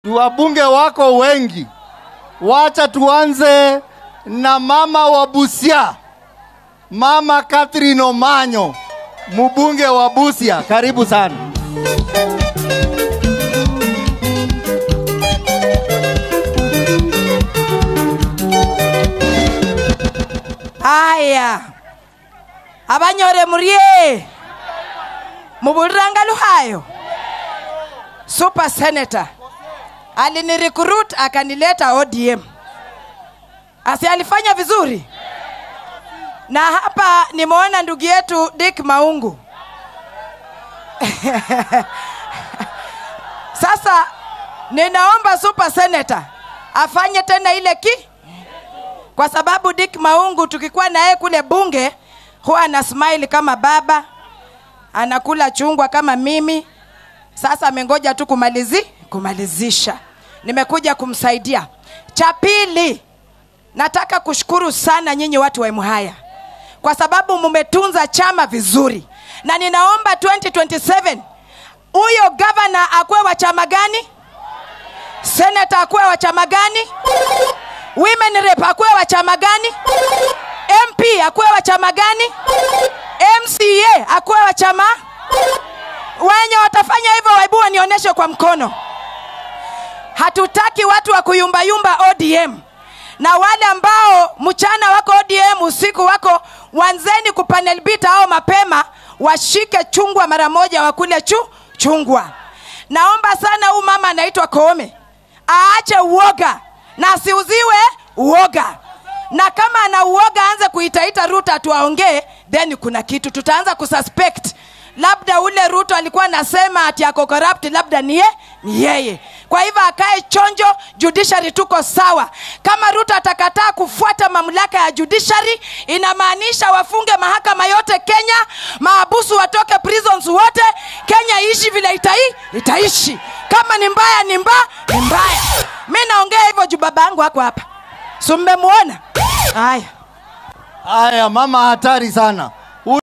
wabunge wako wengi. Wacha tuanze na mama wa Busia, mama Catherine Omanyo, mbunge wa Busia. Karibu sana. haya abanyore murie mubuliranga luhayo super senator alinirecruit akanileta odm asi alifanya vizuri na hapa nimeona ndugu yetu dick maungu sasa ninaomba super senator afanye tena ile ki kwa sababu Dick Maungu tukikuwa na yeye kule bunge huwa ana smile kama baba, anakula chungwa kama mimi. Sasa amengoja tu kumalizi kumalizisha, nimekuja kumsaidia. Cha pili, nataka kushukuru sana nyinyi watu wa Emuhaya kwa sababu mumetunza chama vizuri, na ninaomba 2027 huyo gavana akuwe wa chama gani? Senator akuwe wa chama gani? women rep akuwe wa chama gani mp akuwe wa chama gani mca akuwe wa chama wenye watafanya hivyo waibu wanionyeshe kwa mkono hatutaki watu wa kuyumbayumba odm na wale ambao mchana wako odm usiku wako wanzeni kupanel bita au mapema washike chungwa mara moja wakule chu chungwa naomba sana huu mama anaitwa koome aache uoga na asiuziwe uoga na kama ana uoga aanze kuitaita ruto atuaongee then kuna kitu tutaanza kususpect labda ule ruto alikuwa anasema ati ako corrupt labda ni, ye, ni yeye kwa hivyo akae chonjo judiciary tuko sawa kama ruto atakataa kufuata mamlaka ya judiciary inamaanisha wafunge mahakama yote kenya maabusu watoke prisons wote kenya iishi vile itai, itaishi kama ni mbaya ni mba ni mbaya mi naongea hivyo juu baba yangu hako hapa summemwona haya Haya, mama hatari sana.